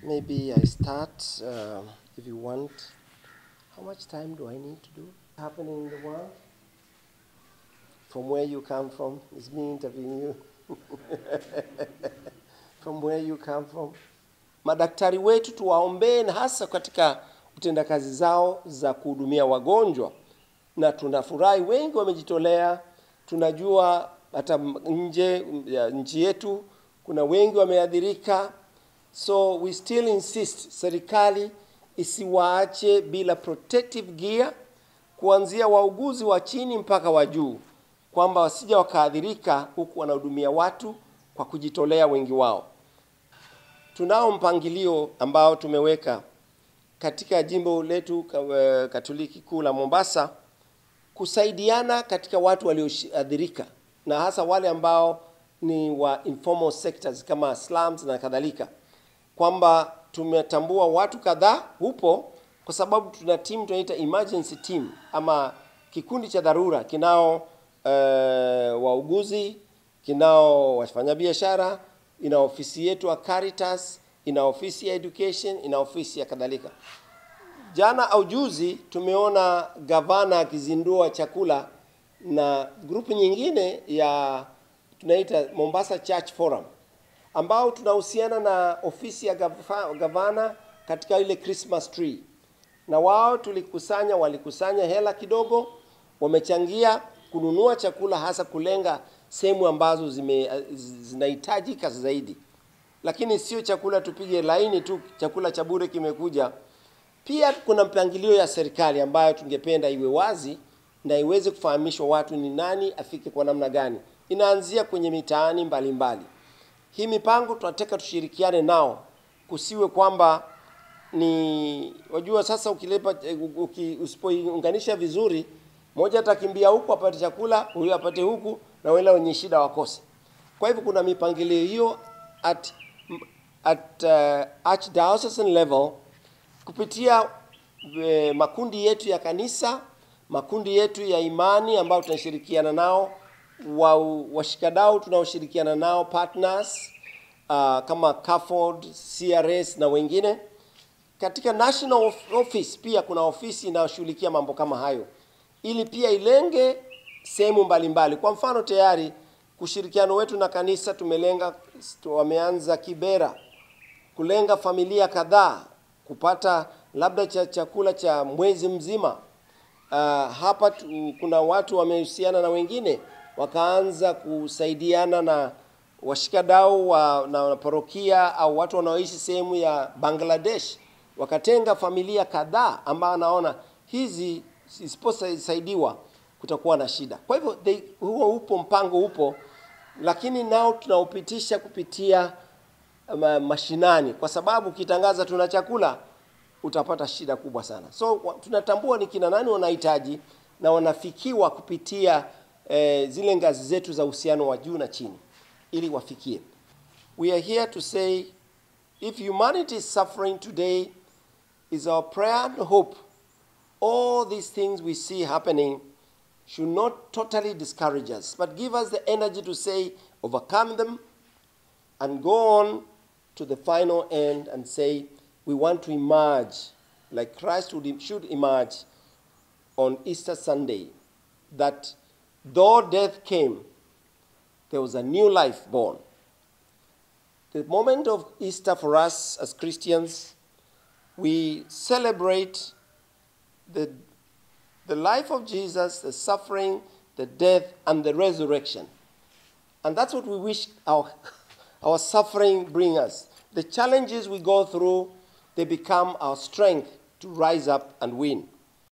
maybe I start, uh, if you want. How much time do I need to do? Happening in the world? From where you come from? Is me interviewing you? from where you come from? Madaktari wetu tuwaombee, na hasa katika utendakazi zao za kuhudumia wagonjwa, na tunafurahi wengi wamejitolea. Tunajua hata nje ya nchi yetu kuna wengi wameathirika, so we still insist serikali isiwaache bila protective gear, kuanzia wauguzi wa chini mpaka wa juu, kwamba wasija wakaathirika huku wanahudumia watu kwa kujitolea wengi wao. Tunao mpangilio ambao tumeweka katika jimbo letu ka- Katoliki kuu la Mombasa kusaidiana katika watu walioathirika na hasa wale ambao ni wa informal sectors kama slums na kadhalika, kwamba tumetambua watu kadhaa hupo, kwa sababu tuna team tunaita emergency team ama kikundi cha dharura kinao uh, wauguzi, kinao wafanyabiashara, ina ofisi yetu ya Caritas, ina ofisi ya education, ina ofisi ya kadhalika. Jana au juzi tumeona gavana akizindua chakula na grupu nyingine ya tunaita Mombasa Church Forum ambao tunahusiana na ofisi ya gafa- gavana katika ile Christmas tree, na wao tulikusanya, walikusanya hela kidogo, wamechangia kununua chakula, hasa kulenga sehemu ambazo zime zinahitajika zaidi, lakini sio chakula tupige laini tu, chakula cha bure kimekuja. Pia kuna mpangilio ya serikali ambayo tungependa iwe wazi na iweze kufahamishwa watu ni nani afike kwa namna gani. Inaanzia kwenye mitaani mbalimbali. Hii mipango tunataka tushirikiane nao, kusiwe kwamba ni wajua, sasa ukilepa uki, usipoiunganisha vizuri, mmoja atakimbia huku apate chakula, huyu apate huku, na wale wenye shida wakose. Kwa hivyo kuna mipangilio hiyo at, at uh, archdiocesan level kupitia e, makundi yetu ya kanisa, makundi yetu ya imani ambayo tunashirikiana nao, wa washikadau tunaoshirikiana nao partners uh, kama CAFOD, CRS na wengine. Katika national of- office pia kuna ofisi inayoshughulikia mambo kama hayo, ili pia ilenge sehemu mbalimbali. Kwa mfano tayari ushirikiano wetu na kanisa tumelenga, wameanza Kibera kulenga familia kadhaa kupata labda cha chakula cha mwezi mzima. Uh, hapa tu, kuna watu wamehusiana na wengine wakaanza kusaidiana na washikadau wa, na na parokia au watu wanaoishi sehemu ya Bangladesh, wakatenga familia kadhaa ambao anaona hizi zisiposaidiwa kutakuwa na shida. Kwa hivyo they, huo upo mpango upo, lakini nao tunaupitisha kupitia ma, mashinani, kwa sababu ukitangaza tuna chakula utapata shida kubwa sana. So wa- tunatambua ni kina nani wanahitaji na wanafikiwa kupitia eh, zile ngazi zetu za uhusiano wa juu na chini ili wafikie. We are here to say if humanity is suffering today is our prayer and hope all these things we see happening should not totally discourage us but give us the energy to say overcome them and go on to the final end and say, we want to emerge like Christ would, should emerge on Easter Sunday. That though death came, there was a new life born. The moment of Easter for us as Christians, we celebrate the, the life of Jesus, the suffering, the death, and the resurrection. And that's what we wish our, our suffering bring us. The challenges we go through, they become our strength to rise up and win.